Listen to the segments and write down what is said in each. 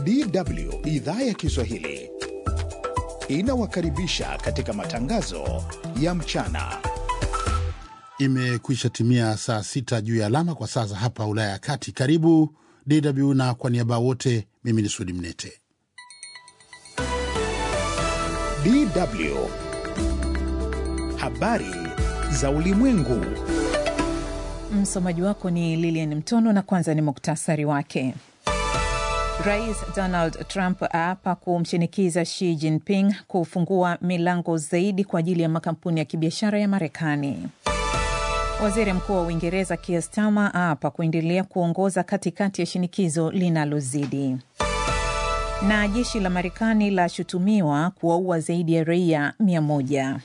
DW idhaa ya Kiswahili inawakaribisha katika matangazo ya mchana. Imekwisha timia saa sita juu ya alama kwa saa za hapa Ulaya ya Kati. Karibu DW na kwa niaba wote, mimi ni Sudi Mnete. DW habari za ulimwengu. Msomaji wako ni Lilian Mtono na kwanza ni muktasari wake. Rais Donald Trump aapa kumshinikiza Xi Jinping kufungua milango zaidi kwa ajili ya makampuni ya kibiashara ya Marekani. Waziri Mkuu wa Uingereza Keir Starmer aapa kuendelea kuongoza katikati ya shinikizo linalozidi. Na jeshi la Marekani lashutumiwa kuwaua zaidi ya raia mia moja.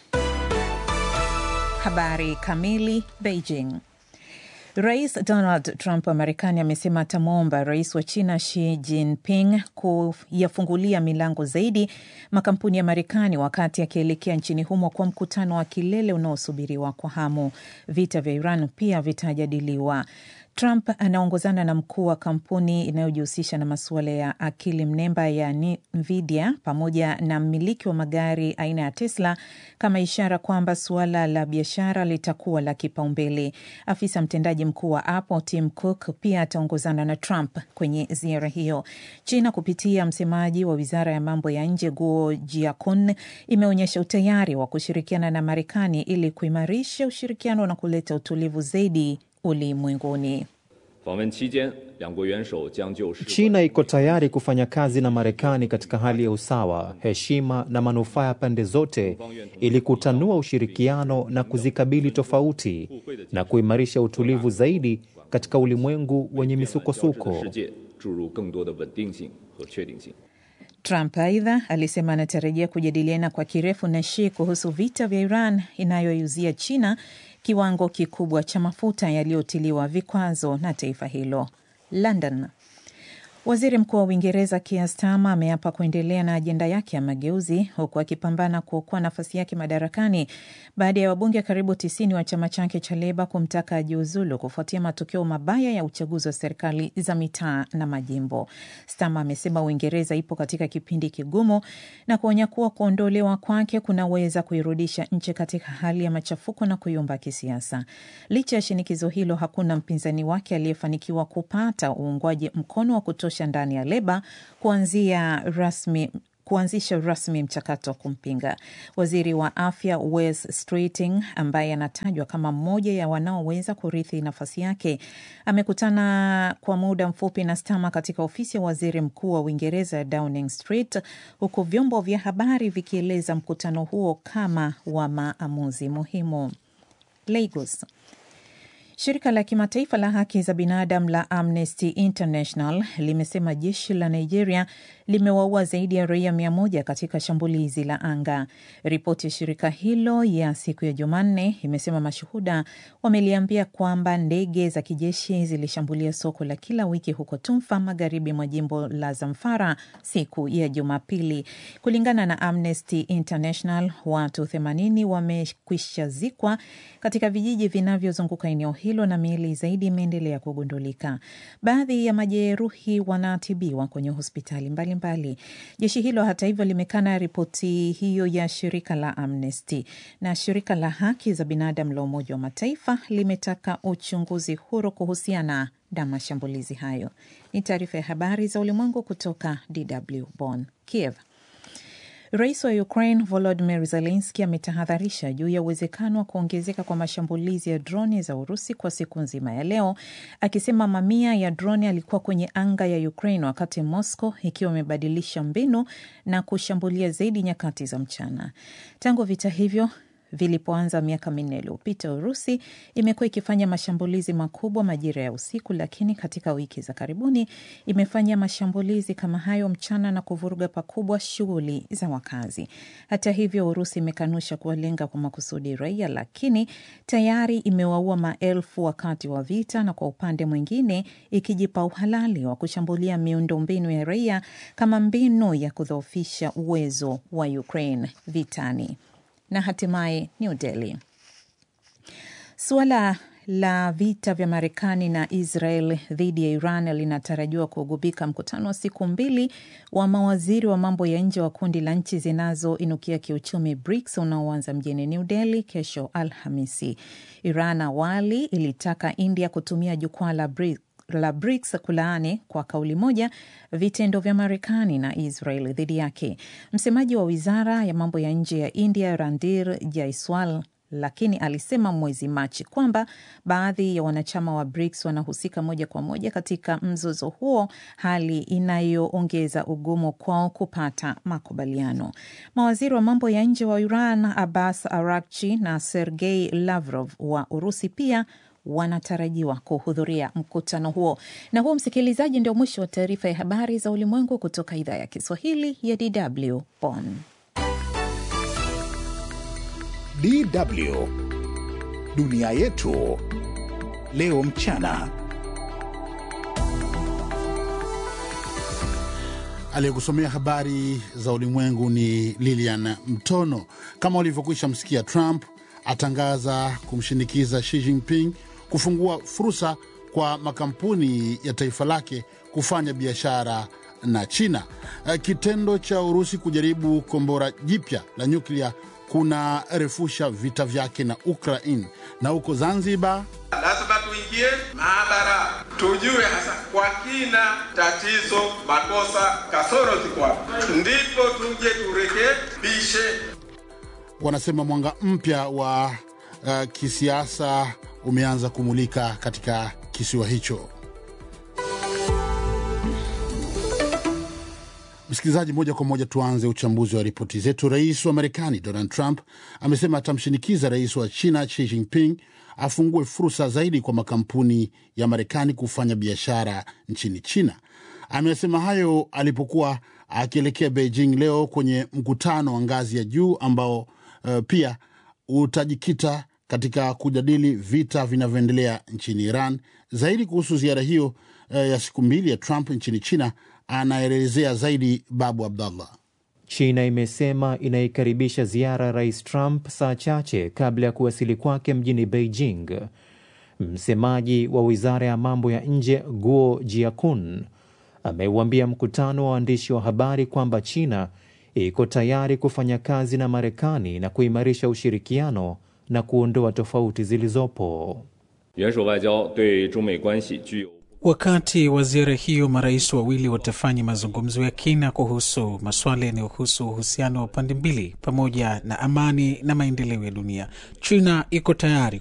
Habari kamili. Beijing. Rais Donald Trump wa Marekani amesema atamwomba rais wa China Xi Jinping kuyafungulia milango zaidi makampuni ya Marekani wakati akielekea nchini humo kwa mkutano wa kilele unaosubiriwa kwa hamu. Vita vya Iran pia vitajadiliwa. Trump anaongozana na mkuu wa kampuni inayojihusisha na masuala ya akili mnemba ya Nvidia pamoja na mmiliki wa magari aina ya Tesla kama ishara kwamba suala la biashara litakuwa la kipaumbele. Afisa mtendaji mkuu wa Apple Tim Cook pia ataongozana na Trump kwenye ziara hiyo. China kupitia msemaji wa wizara ya mambo ya nje Guo Jiakun imeonyesha utayari wa kushirikiana na Marekani ili kuimarisha ushirikiano na kuleta utulivu zaidi ulimwenguni. China iko tayari kufanya kazi na Marekani katika hali ya usawa, heshima na manufaa ya pande zote ili kutanua ushirikiano na kuzikabili tofauti na kuimarisha utulivu zaidi katika ulimwengu wenye misukosuko. Trump aidha alisema anatarajia kujadiliana kwa kirefu na Xi kuhusu vita vya Iran inayoiuzia China kiwango kikubwa cha mafuta yaliyotiliwa vikwazo na taifa hilo. London. Waziri Mkuu wa Uingereza Keir Starmer ameapa kuendelea na ajenda yake ya mageuzi huku akipambana kuokoa nafasi yake madarakani baada ya wabunge karibu tisini wa chama chake cha Leba kumtaka ajiuzulu kufuatia matokeo mabaya ya uchaguzi wa serikali za mitaa na majimbo. Starmer amesema Uingereza ipo katika kipindi kigumu na kuonya kuwa kuondolewa kwake kunaweza kuirudisha nchi katika hali ya machafuko na kuyumba kisiasa. Licha ya shinikizo hilo, hakuna mpinzani wake aliyefanikiwa kupata uungwaji mkono wa kutosha ndani ya Leba kuanzia rasmi kuanzisha rasmi mchakato wa kumpinga. Waziri wa afya Wes Streeting, ambaye anatajwa kama mmoja ya wanaoweza kurithi nafasi yake, amekutana kwa muda mfupi na Starmer katika ofisi ya waziri mkuu wa Uingereza Downing Street, huku vyombo vya habari vikieleza mkutano huo kama wa maamuzi muhimu. Lagos. Shirika la kimataifa la haki za binadamu la Amnesty International limesema jeshi la Nigeria limewaua zaidi ya raia mia moja katika shambulizi la anga. Ripoti ya shirika hilo ya siku ya Jumanne imesema mashuhuda wameliambia kwamba ndege za kijeshi zilishambulia soko la kila wiki huko Tumfa, magharibi mwa jimbo la Zamfara siku ya Jumapili. Kulingana na Amnesty International, watu 80 wamekwisha zikwa katika vijiji vinavyozunguka eneo hilo na miili zaidi imeendelea kugundulika. Baadhi ya majeruhi wanatibiwa kwenye hospitali mbalimbali mbali. Jeshi hilo hata hivyo limekana ripoti hiyo ya shirika la Amnesty, na shirika la haki za binadamu la Umoja wa Mataifa limetaka uchunguzi huru kuhusiana na mashambulizi hayo. Ni taarifa ya habari za ulimwengu kutoka DW Bonn. Kiev. Rais wa Ukraine Volodymyr Zelensky ametahadharisha juu ya uwezekano wa kuongezeka kwa mashambulizi ya droni za Urusi kwa siku nzima ya leo, akisema mamia ya droni alikuwa kwenye anga ya Ukraine wakati Moscow ikiwa imebadilisha mbinu na kushambulia zaidi nyakati za mchana. Tangu vita hivyo vilipoanza miaka minne iliyopita, Urusi imekuwa ikifanya mashambulizi makubwa majira ya usiku, lakini katika wiki za karibuni imefanya mashambulizi kama hayo mchana na kuvuruga pakubwa shughuli za wakazi. Hata hivyo, Urusi imekanusha kuwalenga kwa makusudi raia, lakini tayari imewaua maelfu wakati wa vita, na kwa upande mwingine ikijipa uhalali wa kushambulia miundombinu ya raia kama mbinu ya kudhoofisha uwezo wa Ukraine vitani. Na hatimaye New Delhi, suala la vita vya Marekani na Israel dhidi ya Iran linatarajiwa kugubika mkutano wa siku mbili wa mawaziri wa mambo ya nje wa kundi la nchi zinazoinukia kiuchumi BRICS unaoanza mjini New Delhi kesho Alhamisi. Iran awali ilitaka India kutumia jukwaa la BRICS la BRICS kulaani kwa kauli moja vitendo vya Marekani na Israel dhidi yake. Msemaji wa wizara ya mambo ya nje ya India Randir Jaiswal lakini alisema mwezi Machi kwamba baadhi ya wanachama wa BRICS wanahusika moja kwa moja katika mzozo huo, hali inayoongeza ugumu kwao kupata makubaliano. Mawaziri wa mambo ya nje wa Iran Abbas Arakchi na Sergei Lavrov wa Urusi pia wanatarajiwa kuhudhuria mkutano huo. Na huo, msikilizaji, ndio mwisho wa taarifa ya habari za ulimwengu kutoka idhaa ya Kiswahili ya DW Bonn. DW dunia yetu leo mchana. Aliyekusomea habari za ulimwengu ni Lilian Mtono. Kama ulivyokwisha msikia, Trump atangaza kumshinikiza Xi Jinping kufungua fursa kwa makampuni ya taifa lake kufanya biashara na China. Kitendo cha Urusi kujaribu kombora jipya la nyuklia kuna refusha vita vyake na Ukraine. Na huko Zanzibar, lazima tuingie maabara, tujue hasa kwa kina tatizo, makosa, kasoro ziko wapi, ndipo tuje turekebishe. wanasema mwanga mpya wa uh, kisiasa umeanza kumulika katika kisiwa hicho. Msikilizaji, moja kwa moja tuanze uchambuzi wa ripoti zetu. Rais wa Marekani Donald Trump amesema atamshinikiza rais wa China Xi Jinping afungue fursa zaidi kwa makampuni ya Marekani kufanya biashara nchini China. Amesema hayo alipokuwa akielekea Beijing leo kwenye mkutano wa ngazi ya juu ambao uh, pia utajikita katika kujadili vita vinavyoendelea nchini Iran. Zaidi kuhusu ziara hiyo uh, ya siku mbili ya Trump nchini China anaelezea zaidi Babu Abdallah. China imesema inaikaribisha ziara ya rais Trump saa chache kabla ya kuwasili kwake mjini Beijing. Msemaji wa wizara ya mambo ya nje Guo Jiakun ameuambia mkutano wa waandishi wa habari kwamba China iko tayari kufanya kazi na Marekani na kuimarisha ushirikiano na kuondoa tofauti zilizopo. Wakati wa ziara hiyo, marais wawili watafanya mazungumzo ya kina kuhusu masuala yanayohusu uhusiano wa pande mbili pamoja na amani na maendeleo ya dunia. China iko tayari